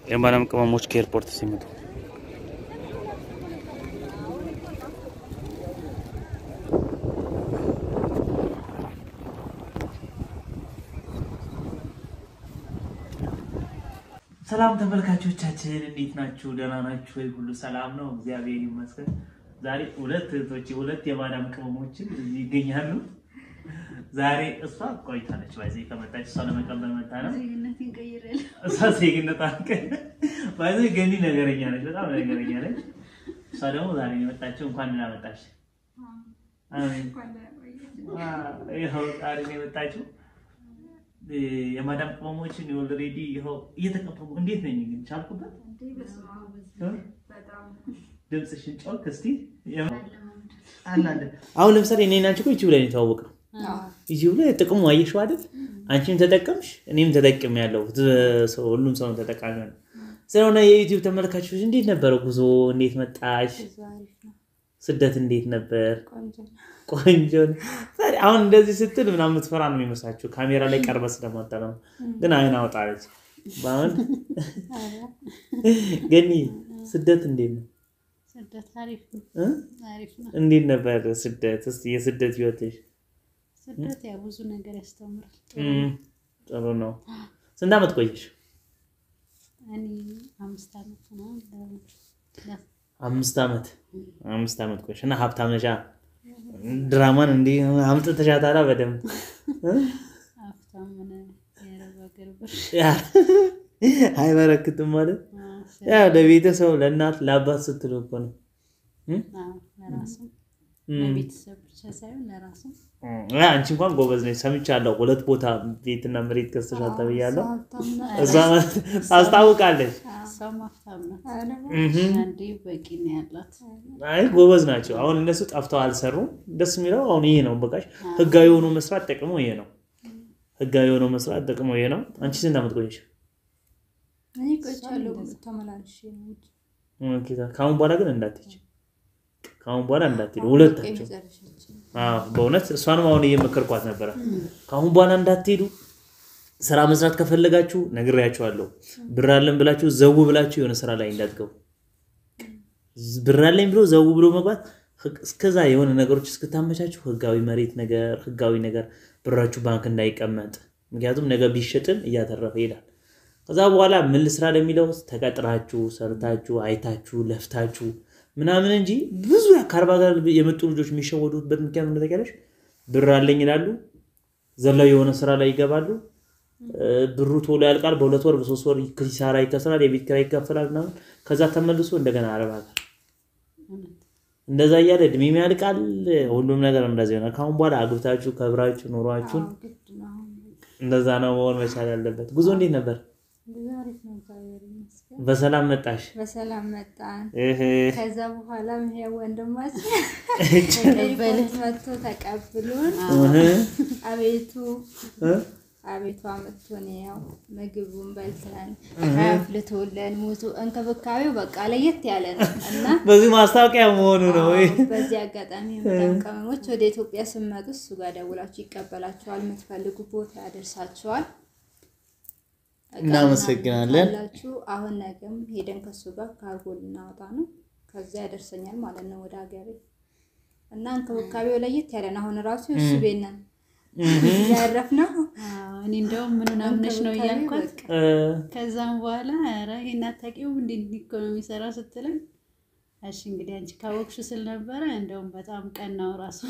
የማዳም ቅመሞች ከኤርፖርት ሲመጡ ሰላም ተመልካቾቻችን እንዴት ናችሁ? ደህና ናችሁ ወይ? ሁሉ ሰላም ነው? እግዚአብሔር ይመስገን። ዛሬ ሁለት እህቶች ሁለት የማዳም ቅመሞችን እዚህ ይገኛሉ። ዛሬ እሷ ቆይታለች ባይዘ ከመጣች እሷ ለመቀበል መጣ ነው። እሷ ዜግነት አንቀ ባይዘ ገኒ ነገረኛ ነች፣ በጣም ነገረኛ ነች። እሷ ደግሞ ዛሬ ነው የመጣችው። እንኳን ደህና መጣች። አሜን። ይኸው ዛሬ ነው የመጣችው። የማዳም ቅመሞችን ኦልሬዲ ይኸው እየተቀበሉ እንዴት ነኝ ግን ቻልኩበት። ድምፅሽን ጮክ እስቲ አላለ። አሁን ለምሳሌ እኔ እና አንቺ እኮ ዩቲዩብ ላይ ነው የተዋወቅነው። ዩቲዩብ ላይ ጥቅሙ አየሽው አይደል? አንቺም ተጠቀምሽ እኔም ተጠቅም ያለው ሁሉም ሰው ተጠቃሚ ነው። ስለሆነ የዩቲዩብ ተመልካቾች እንዴት ነበረ ጉዞ? እንዴት መጣሽ? ስደት እንዴት ነበር? ቆንጆ ነው። አሁን እንደዚህ ስትል ምናምን የምትፈራ ነው የሚመስላችሁ ካሜራ ላይ ቀርበ ስለመጣ ነው። ግን አይን አውጣለች። በአሁን ገኒ ስደት እንዴት ነው? እንዴት ነበር ስደት? እስኪ የስደት ህይወትሽ። ስደት ያው ብዙ ነገር ያስተምራል። ጥሩ ነው። ስንት ዓመት ቆየሽ? እኔ አምስት ዓመት ነው። አምስት ዓመት አምስት ዓመት ቆየሽ እና ሀብታም ነሻ። ድራማን እንዲህ አምጥተሻታላ በደንብ ሀብታም ሆነ የአረብ ሀገር ብር አይበረክትም ማለት ያው ለቤተሰብ ለእናት ለአባት ስትል እኮ ነው። ለራሱም ለቤተሰብ ብቻ ሳይሆን ለራሱም አንቺ እንኳን ጎበዝ ነች። ሰምቻለሁ። ሁለት ቦታ ቤትና መሬት ገዝተሻል ተብያለሁ። እዛ ታስታውቃለች። እሷም ሀብታም ናት። አንዴ በቂ ነው ያላት። አይ ጎበዝ ናቸው። አሁን እነሱ ጠፍተው አልሰሩም። ደስ የሚለው አሁን ይሄ ነው። በቃሽ ህጋዊ የሆኑ መስራት ጥቅሙ ይሄ ነው። ህጋዊ የሆኑ መስራት ጥቅሙ ይሄ ነው። አንቺ ስንት ዓመት ቆየሽ? እኔ ቆይቻለሁ ተመላልሼ ነው እንጂ ከአሁን በኋላ ግን እንዳትሄጂ፣ ከአሁን በኋላ እንዳትሄዱ ሁለታቸው። አዎ በእውነት እሷንም አሁን እየመከርኳት ነበረ። ከአሁን በኋላ እንዳትሄዱ ስራ መስራት ከፈለጋችሁ ነግሬያችኋለሁ። ብር አለን ብላችሁ ዘው ብላችሁ የሆነ ስራ ላይ እንዳትገቡ። ብር አለኝ ብሎ ዘው ብሎ መግባት እስከዛ የሆነ ነገሮች እስክታመቻችሁ ህጋዊ መሬት ነገር ህጋዊ ነገር ብራችሁ ባንክ እንዳይቀመጥ፣ ምክንያቱም ነገ ቢሸጥም እያተረፈ ይሄዳል። ከዛ በኋላ ምን ልስራ ለሚለው ተቀጥራችሁ ሰርታችሁ አይታችሁ ለፍታችሁ ምናምን እንጂ ብዙ ከአርባ ጋር የመጡ ልጆች የሚሸወዱበት ምክንያት ምን ታውቂያለሽ? ብር አለኝ ይላሉ፣ ዘላው የሆነ ስራ ላይ ይገባሉ። ብሩ ቶሎ ያልቃል። በሁለት ወር በሶስት ወር ኪሳራ ይከስራል፣ የቤት ኪራይ ይከፈላል ምናምን። ከዛ ተመልሶ እንደገና አረብ ሀገር እንደዛ እያለ እድሜም ያልቃል። ሁሉም ነገር እንደዚህ ይሆናል። ከአሁን በኋላ አግብታችሁ ከብራችሁ ኑሯችሁን እንደዛ ነው መሆን መቻል ያለበት። ጉዞ እንዴት ነበር? በሰላም መጣሽ? በሰላም መጣን። እህ ከዛ በኋላ ይሄ ወንድማችን በልህ መጥቶ ተቀብሎን አቤቱ አቤቱ አመጥቶን ያው ምግቡን በልተን አፍልቶለን ሙቱ እንክብካቤው በቃ ለየት ያለ ነው እና በዚህ ማስታወቂያ መሆኑ ነው ወይ? በዚህ አጋጣሚ የመዳም ቅመሞች ወደ ኢትዮጵያ ስመጡ እሱ ጋር ደውላችሁ ይቀበላችኋል። የምትፈልጉ ቦታ ያደርሳችኋል። እናመሰግናለን። ላችሁ አሁን ነገም ሄደን ከሱ ጋር ካርጎ ልናወጣ ነው። ከዛ ያደርሰኛል ማለት ነው ወደ ሀገሬ እና እንክብካቤው ለየት ያለ ነው። አሁን ራሱ እሱ ቤት ነን ያረፍነው። እኔ እንደውም ምኑን አምነሽ ነው እያልኳት በቃ ከዛም በኋላ ኧረ ይሄን አታውቂውም እንዴ እንዲህ እኮ ነው የሚሰራ ስትለኝ እሺ እንግዲህ አንቺ ካወቅሽ ስል ነበረ። እንደውም በጣም ቀናው ራሱ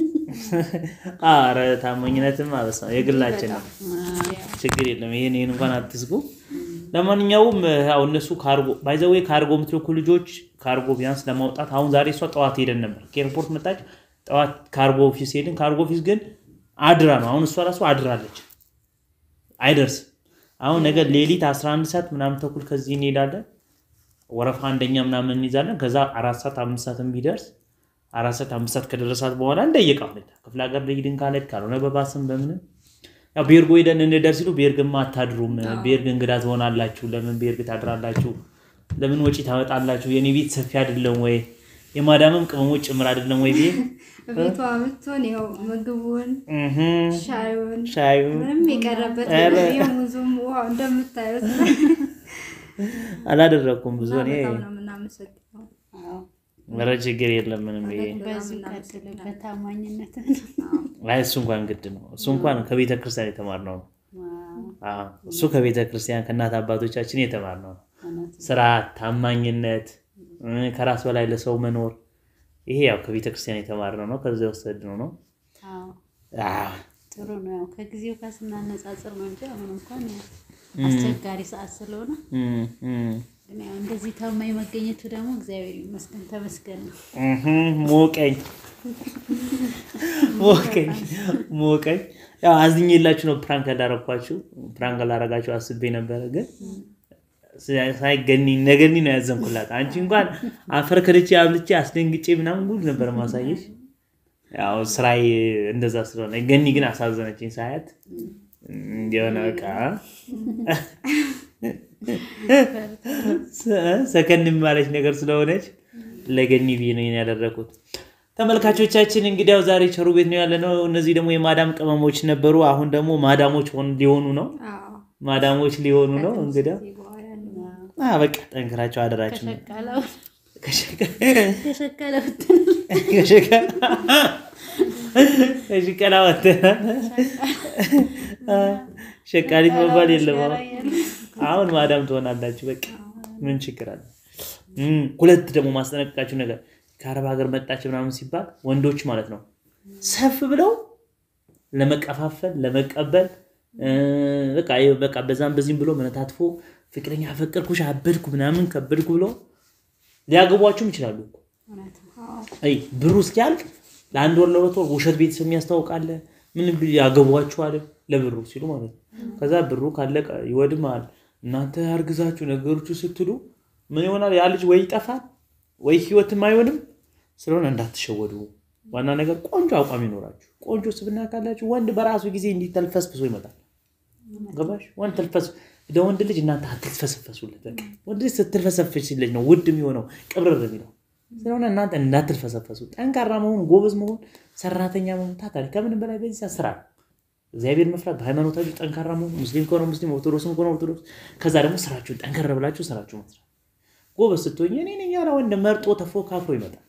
አረ ታማኝነትም አበሳ የግላችን ነው። ችግር የለም። ይሄን ይሄን እንኳን አትስጉ። ለማንኛውም ያው እነሱ ካርጎ ባይዘዌ ካርጎ የምትልኩ ልጆች ካርጎ ቢያንስ ለማውጣት አሁን ዛሬ እሷ ጠዋት ሄደን ነበር ከኤርፖርት መጣች። ጠዋት ካርጎ ኦፊስ ሄድን። ካርጎ ኦፊስ ግን አድራ ነው። አሁን እሷ ራሱ አድራለች፣ አይደርስም። አሁን ነገ ሌሊት 11 ሰዓት ምናምን ተኩል ከዚህ እንሄዳለን። ወረፋ አንደኛ ምናምን እንይዛለን። ከዛ አራት ሰዓት አምስት ሰዓትም ቢደርስ አራት ሰዓት አምስት ሰዓት ከደረሳት በኋላ እንደየቃው ክፍለ ሀገር ልሂድን ካለች ካልሆነ በባስም በምንም ያው ቤርጎ ሄደን እንደር ሲሉ ቤርግማ አታድሩም፣ ቤርግ እንግዳ ትሆናላችሁ፣ ለምን ቤርግ ታድራላችሁ፣ ለምን ወጪ ታወጣላችሁ፣ የኔ ቤት ሰፊ አይደለም ወይ የማዳምም ቅመሞች ጭምር አይደለም ወይ ቤት ቤቷ አምጥቶን ይኸው ምግቡን ሻዩን ሻዩ ምንም የቀረበት ኧረ። የሙዙም ውሃ እንደምታዩት አላደረኩም ብዙ እና እኔ በጣም ነው የምናመሰግነው። አዎ ኧረ ችግር የለም ምንም ይሄ በዚሁ ቀጥልበት ታማኝነት አይ እሱ እንኳን ግድ ነው እሱ እንኳን ከቤተ ክርስቲያን የተማርነው ነው አዎ፣ እሱ ከቤተ ክርስቲያን ከእናት አባቶቻችን የተማርነው ነው ስራ ታማኝነት እ፣ ከራስ በላይ ለሰው መኖር ይሄ ያው ከቤተ ክርስቲያን የተማርነው ነው ከዚ የወሰድነው ነው አዎ፣ ጥሩ ነው። ያው ከጊዜው ጋር ስናነጻጽር ነው እንጂ አሁን እንኳን ያው አስቸጋሪ ሰዓት ስለሆነ እም፣ እም። ግን ያው እንደዚህ ታማኝ መገኘቱ ደግሞ እግዚአብሔር ይመስገን ተመስገን ነው። እህም፣ ሞቀኝ ሞቀኝ ሞቀኝ። ያው አዝኜላችሁ ነው ፕራንክ ያዳረኳችሁ። ፕራንክ ላረጋችሁ አስቤ ነበረ፣ ግን ሳይገኒ ነገኒ ነው ያዘንኩላት። አንቺ እንኳን አፈር ከድቼ አብልቼ አስደንግጬ ምናምን ጉድ ነበር ማሳየሽ። ያው ስራዬ እንደዛ ስለሆነ ገኒ ግን አሳዘነችኝ ሳያት የሆነ በቃ ሰከን ማለች ነገር ስለሆነች ለገኒ ብዬ ነው ይሄን ያደረኩት። ተመልካቾቻችን እንግዲያው ዛሬ ቸሩ ቤት ነው ያለነው። እነዚህ ደግሞ የማዳም ቅመሞች ነበሩ። አሁን ደግሞ ማዳሞች ሆን ሊሆኑ ነው አዎ። ማዳሞች ሊሆኑ ነው። እንግዲያ ከዚህ በኋላ ነው። አ በቃ ጠንክራቸው አደራችሁ ነው። ከሸቀለው ከሸቀ- ከሸቀለው ከሸቀ- ከሽቀላ ወጥተናል። ሸቃሊት መባል የለም አሁን። አሁን ማዳም ትሆናላችሁ። በቃ ምን ችግር አለ? እም፣ ሁለት ደግሞ ማስጠነቀቃችሁ ነገር ከአረብ ሀገር መጣች ምናምን ሲባል ወንዶች ማለት ነው ሰፍ ብለው ለመቀፋፈል ለመቀበል እ፣ በቃ ይኸው በቃ በዛም በዚህም ብሎ መነታትፎ ፍቅረኛ አፈቀርኩሽ አበድኩ ምናምን ከበድኩ ብሎ ሊያገቧችሁም ይችላሉ እኮ። እውነት ነው። አይ ብሩ እስኪያልቅ ለአንድ ወር ለሁለት ወር ውሸት ቤተሰብ የሚያስታውቃለ ምን ብል ያገቧችኋል ለብሩ ሲሉ ማለት ነው። ከዛ ብሩ ካለቀ ይወድማል። እናንተ አርግዛችሁ ነገሮቹ ስትሉ ምን ይሆናል? ያ ልጅ ወይ ይጠፋል ወይ ህይወትም አይሆንም። ስለሆነ እንዳትሸወዱ። ዋና ነገር ቆንጆ አቋም ይኖራችሁ፣ ቆንጆ ስብና ካላችሁ ወንድ በራሱ ጊዜ እንዲህ ተልፈስፍሶ ይመጣል። ገባሽ? ወንድ ተልፈስ ለወንድ ልጅ እናንተ አትልፈሰፈሱለት። በቃ ወንድ ልጅ ስትልፈሰፍሽለት ነው ውድ የሚሆነው ቅብርር የሚለው ስለሆነ እናንተ እንዳትልፈሰፈሱ። ጠንካራ መሆን፣ ጎበዝ መሆን፣ ሰራተኛ መሆን፣ ታታሪ ከምንም በላይ በዚህ ሰዓት ስራ ነው። እግዚአብሔር መፍራት፣ በሃይማኖታችሁ ጠንካራ መሆን፣ ሙስሊም ከሆነ ሙስሊም፣ ኦርቶዶክስም ከሆነ ኦርቶዶክስ። ከዛ ደግሞ ስራችሁን ጠንከር ብላችሁ ስራችሁ መስራት። ጎበዝ ስትሆኝ እኔ ነኝ ያለ ወንድ መርጦ ተፎካክሮ ይመጣል።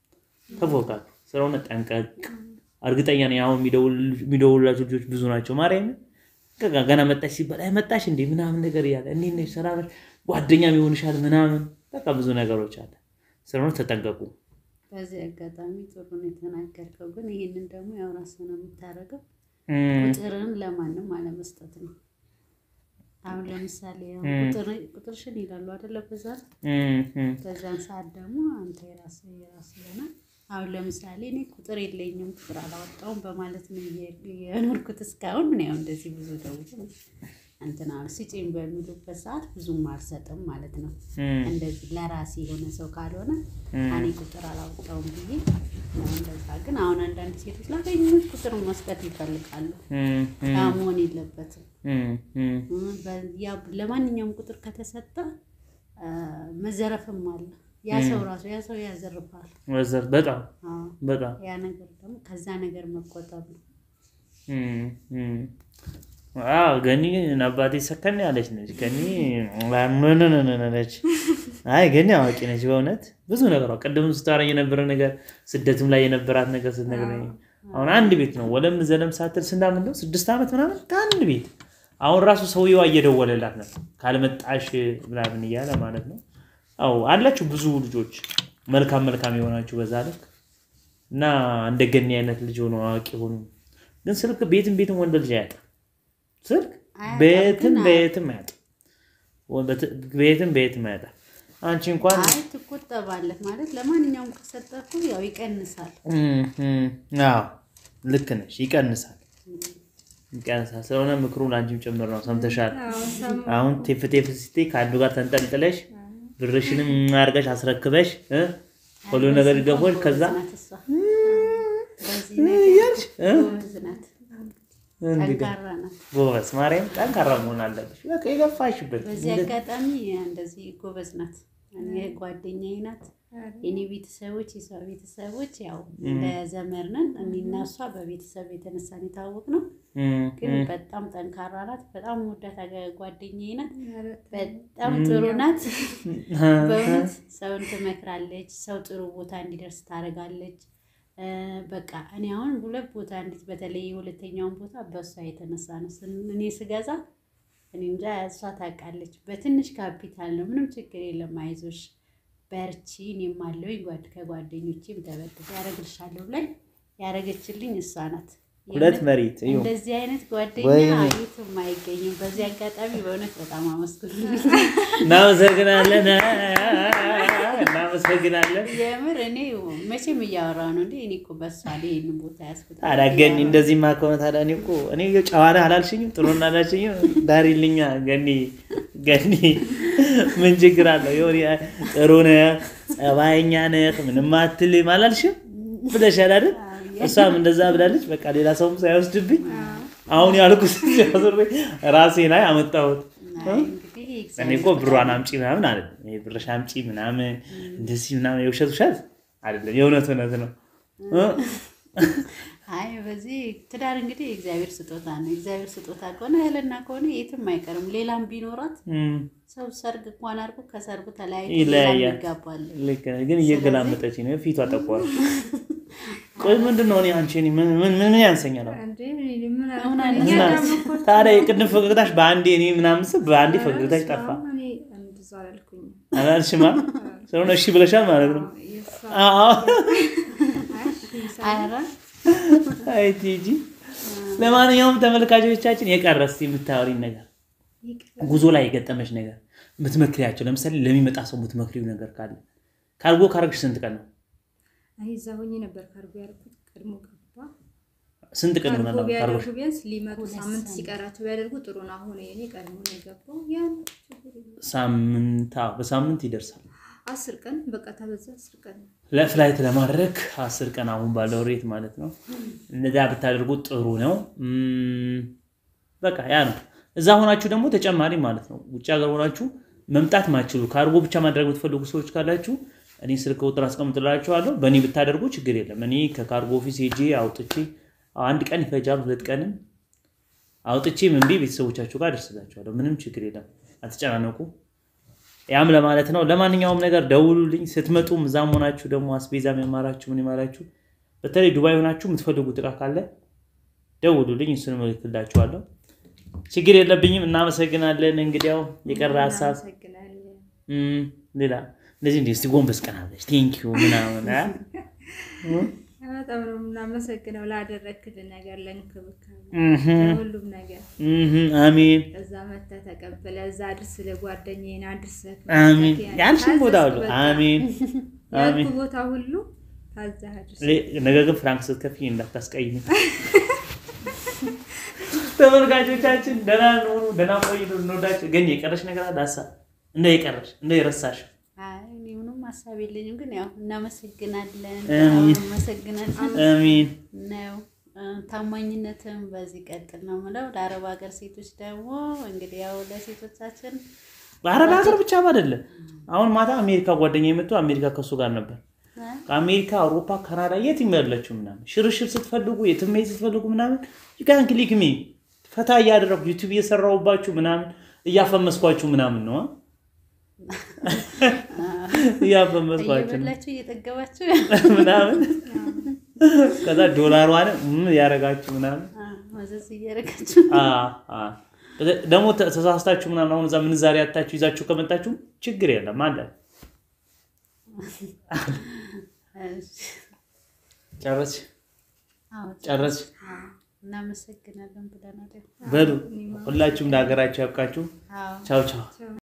ተፎካክሮ ስለሆነ ጠንቀቅ። እርግጠኛ ነኝ አሁን የሚደውሉላችሁ ልጆች ብዙ ናቸው። ማርያም በቃ ገና መጣሽ ሲባል አይ መጣሽ እንዴ ምናምን ነገር እያለ እንዴት ነሽ ሰላም ነሽ ጓደኛም ይሆንሻል ምናምን በቃ ብዙ ነገሮች አለ። ስለሆነ ተጠንቀቁ። በዚህ አጋጣሚ ጥሩ ነው የተናገርከው። ግን ይህንን ደግሞ ያው ራስህ ነው የምታደርገው። እም፣ ቁጥርን ለማንም አለመስጠት ነው። አሁን ለምሳሌ ያው ቁጥር ቁጥርሽን ይላሉ አይደለ? በዛ እም፣ እም፣ በዛን ሰዓት ደግሞ አንተ የራስህ የራስህ ይሆናል። አሁን ለምሳሌ እኔ ቁጥር የለኝም ቁጥር አላወጣውም በማለት ነው እየ- የኖርኩት እስካሁን። ምን ያው እንደዚህ ብዙ ደውሎ እንትና ስጪኝ በሚሉበት ሰዓት ብዙም አልሰጥም ማለት ነው። እም፣ እንደዚህ ለራሴ የሆነ ሰው ካልሆነ እኔ ቁጥር አላወጣውም ብዬ ነው እንደዛ። ግን አሁን አንዳንድ ሴቶች ላገኙት ቁጥር መስጠት ይፈልጋሉ። እም፣ እም፣ ያ መሆን የለበትም። እም፣ እም፣ እ፣ በ- ያ ለማንኛውም ቁጥር ከተሰጠ አ፣ መዘረፍም አለ። ያ ሰው ራሱ ያ ሰው ያዘርፋል። ወዘር በጣም አዎ፣ በጣም ያ ነገር ደግሞ ከዛ ነገር መቆጠብ ነው። እም፣ እም። አዎ ገኒ አባቴ ሰከን ያለች ነች። ገኒ ነች። አይ ገኒ አዋቂ ነች በእውነት ብዙ ነገሯ። ቅድምም ስታወራኝ የነበረ ነገር ስደትም ላይ የነበራት ነገር ስትነግረኝ አሁን አንድ ቤት ነው ወለም ዘለም ሳትል ስንዳምን ነው ስድስት ዓመት ምናምን ከአንድ ቤት አሁን ራሱ ሰውየዋ እየደወለላት ነው ካልመጣሽ ምናምን እያለ ማለት ነው። አዎ አላችሁ ብዙ ልጆች መልካም መልካም የሆናችሁ በዛ ልክ እና እንደ ገኒ አይነት ልጅ ሆኖ አዋቂ ሆኑ። ግን ስልክ ቤትም ቤትም ወንድ ልጅ አያጣም። ስልክ አያጣም፣ ቤትም ግን ቤትም አያጣም። ወ- ቤትም ቤትም አያጣም። አንቺ እንኳን አይ ትቆጠባለህ ማለት ለማንኛውም ከሰጠፉ ያው ይቀንሳል። እም፣ እም፣ አዎ ልክ ነሽ። ይቀንሳል ይቀንሳል። ስለሆነ ምክሩ ለአንቺም ጭምር ነው። ሰምተሻል። አዎ፣ ሰማ። አሁን ቴፍ ቴፍ ስትይ ከአንዱ ጋር ተንጠልጥለሽ ብርሽንም አድርገሽ አስረክበሽ እ ሁሉ ነገር ይገፎች ከዛ ናት እሷ። በዚህ ነገር ጎበዝ ናት፣ እንግዲህ ጠንካራ ናት። ጎበዝ ማርያም ጠንካራ መሆን አለብሽ። በቃ የገፋሽበት በዚህ አጋጣሚ እንደዚህ ጎበዝ ናት። እኔ ጓደኛዬ ናት። የኔ ቤተሰቦች የሷ ቤተሰቦች ያው እንደ ዘመድ ነን። እኔና እሷ በቤተሰብ የተነሳን የታወቅ ነው። እም፣ ግን እም፣ በጣም ጠንካራ ናት። በጣም ወዳት ጓደኛዬ ናት። በጣም ጥሩ ናት። በእውነት ሰውን ትመክራለች። ሰው ጥሩ ቦታ እንዲደርስ ታደርጋለች። እ፣ በቃ እኔ አሁን ሁለት ቦታ እንዴት በተለይ የሁለተኛውን ቦታ በእሷ የተነሳ ነው ስን- እኔ ስገዛ እኔ እንጃ እሷ ታውቃለች። በትንሽ ካፒታል ነው፣ ምንም ችግር የለም፣ አይዞሽ በርቺ፣ እኔም አለሁኝ ጓድ ከጓደኞቼም ተበድር ያደረግልሻለሁ ብላኝ ያደረገችልኝ እሷ ናት። ሁለት የእውነት መሬት እዩ እንደዚህ አይነት ጓደኛ ወይኔ። የትም አይገኝም። በዚህ አጋጣሚ በእውነት በጣም አመስግኑልኝ። እናመሰግናለን እናመሰግናለን። የምር እኔ መቼም እያወራሁ ነው እንዴ እኔ እኮ በሷ ላይ ይህንን ቦታ ያስኩት ታዲያ ገኒ እንደዚህማ ከሆነ ታዲያ እኔ እኮ እኔ ጨዋና አላልሽኝም? ጥሩ አላልሽኝም? ዳሪልኛ ገኒ ገኒ ምን ችግር አለው? የሆነ ጥሩ ነህ፣ ጸባይኛ ነህ፣ ምንም አትልም አላልሽም ብለሻል አይደል? እሷም እንደዛ ብላለች። በቃ ሌላ ሰውም ሳይወስድብኝ አሁን ያልኩት ሲያዞር ራሴ ላይ አመጣሁት። አይ እንግዲህ እኔ እኮ ብሯን አምጪ ምናምን አለ ብርሽ አምጪ ምናምን እንደዚህ ምናምን የውሸት ውሸት አይደለም፣ የእውነት እውነት ነው። አይ በዚህ ትዳር እንግዲህ የእግዚአብሔር ስጦታ ነው። የእግዚአብሔር ስጦታ ከሆነ እህልና ከሆነ የትም አይቀርም። ሌላም ቢኖራት እም፣ ሰው ሰርግ እንኳን አድርጎ ከሰርጉ ተለያይቶ ይለያያል። ሌላም ይጋባል። ልክ ነህ፣ ግን እየገላመጠች ነው ፊቷ ጠቋር። ቆይ ምንድን ነው እኔ አንቺ እኔ ምን ምን ምን ያንሰኛል? አሁን? እንዴ ምን አሁን አልኩኝ? አነሳ- እኛ እና ደግሞ እኮ ታዲያ የቅድም ፈገግታሽ በአንዴ እኔ ምናምን ስል በአንዴ ፈገግታሽ ጠፋ እኔ እንደዛ አላልኩኝም። አላልሽማ? ስለሆነ እሺ ብለሻል ማለት ነው። የእሷ አዎ ኧረ አይ ቲጂ። ለማንኛውም ተመልካቾቻችን የቀረ እስኪ የምታወሪኝ ነገር ጉዞ ላይ የገጠመች ነገር የምትመክሪያቸው፣ ለምሳሌ ለሚመጣ ሰው የምትመክሪው ነገር ካለ ካርጎ ካረግሽ ስንት ቀን ነው? አይ እዛ ሆኜ ነበር ካርጎ ያደረኩት። ቀድሞ ገባ ስንት ቀን ካርጎ ይሆናል ቢያደርጉ ካርጎሽ? ቢያንስ ሊመጡ ሁለት ሳምንት ሳምንት። ሲቀራቸው ቢያደርጉ ጥሩ ነው። አሁን እኔ ቀድሞ ነው የገባው። ያን ችግር የለም። ሳምንት አዎ፣ በሳምንት ይደርሳል። አስር ቀን በቃ ተበዛ አስር ቀን ነው። ለፍላይት ለማድረግ አስር ቀን አሁን ባለው ሬት ማለት ነው። እነዚያ ብታደርጉት ጥሩ ነው። እም፣ በቃ ያ ነው። እዛ ሆናችሁ ደግሞ ተጨማሪ ማለት ነው ውጭ ሀገር ሆናችሁ መምጣት ማችሉ ካርጎ ብቻ ማድረግ የምትፈልጉ ሰዎች ካላችሁ እኔ ስልክ ቁጥር አስቀምጥላችኋለሁ። በእኔ ብታደርጉ ችግር የለም። እኔ ከካርጎ ኦፊስ ሄጄ አውጥቼ አንድ ቀን ይፈጃል፣ ሁለት ቀንም አውጥቼ ምን ብዬ ቤተሰቦቻችሁ ጋር አደርስላችኋለሁ። ምንም ችግር የለም። አትጨናነቁ። ያም ለማለት ነው። ለማንኛውም ነገር ደውሉልኝ። ስትመጡም እዛም ሆናችሁ ደግሞ አስቤዛም ያማራችሁ ምን ይማራችሁ፣ በተለይ ዱባይ ሆናችሁ የምትፈልጉት እቃ ካለ ደውሉልኝ፣ እሱንም እልክላችኋለሁ። ችግር የለብኝም። እናመሰግናለን። እንግዲያው የቀረ ሀሳብ እናመሰግናለን። እም፣ ሌላ እንደዚህ እንዲ እስቲ ጎንበስ ቀና ብለሽ ቴንኪዩ ምናምን አ? በጣም ነው የምናመሰግነው ላደረክልን ነገር፣ ለእንክብካቤ፣ እህም፣ ለሁሉም ነገር እህም፣ አሜን እዛ መተህ ተቀበለ እዛ አድርስ ለጓደኛዬን አድርሰህ አሜን። መተህ ያልሽን ቦታ ሁሉ ታዘዝክ በቃ። አሜን አሜን። ያልኩህ ቦታ ሁሉ ታዘህ አድርስ። ነገ ግን ፍራንክ ስትከፍይ እንዳታስቀይሚ። ተመልካቾቻችን ደህና ሆኑ፣ ደህና ቆዩ። እንወዳቸው። ግን የቀረሽ ነገር አለ ሀሳብ እንደ የቀረሽ እንደ የረሳሽ አይ እኔ ምንም ሀሳብ የለኝም፣ ግን ያው እናመሰግናለን፣ አሜን። እናመሰግናለን አሜን ነው እ፣ ታማኝነትም በዚህ ቀጥል ነው የምለው። ለአረብ ሀገር ሴቶች ደግሞ እንግዲህ ያው ለሴቶቻችን በአረብ ሀገር ብቻ አይደለም። አሁን ማታ አሜሪካ ጓደኛ የመጡ አሜሪካ ከሱ ጋር ነበር። እ፣ ከአሜሪካ፣ አውሮፓ፣ ካናዳ የትም ያለችው ምናምን ሽርሽር ስትፈልጉ የትም መሄድ ስትፈልጉ ምናምን ዩካን ክሊክ ሚ ፈታ እያደረጉ ዩቲዩብ እየሰራሁባችሁ ምናምን እያፈመስኳችሁ ምናምን ነው አ? እያፈመስኳችሁ ነው እየበላችሁ እየጠገባችሁ ምናምን ከዛ ዶላሯን ምን ያደረጋችሁ ምናምን አ፣ መዘዝ እያደረጋችሁ አ፣ አ። ደግሞ ተ- ተሳስታችሁ ምናምን አሁን እዛ ምንዛሬ ያታችሁ ይዛችሁ ከመጣችሁ ችግር የለም አለ እሺ። ጨረስሽ አዎ፣ ጨረስሽ አዎ፣ እናመሰግናለን ብለናል። በሉ ሁላችሁም ለሀገራችሁ ያብቃችሁ አዎ ቻው ቻው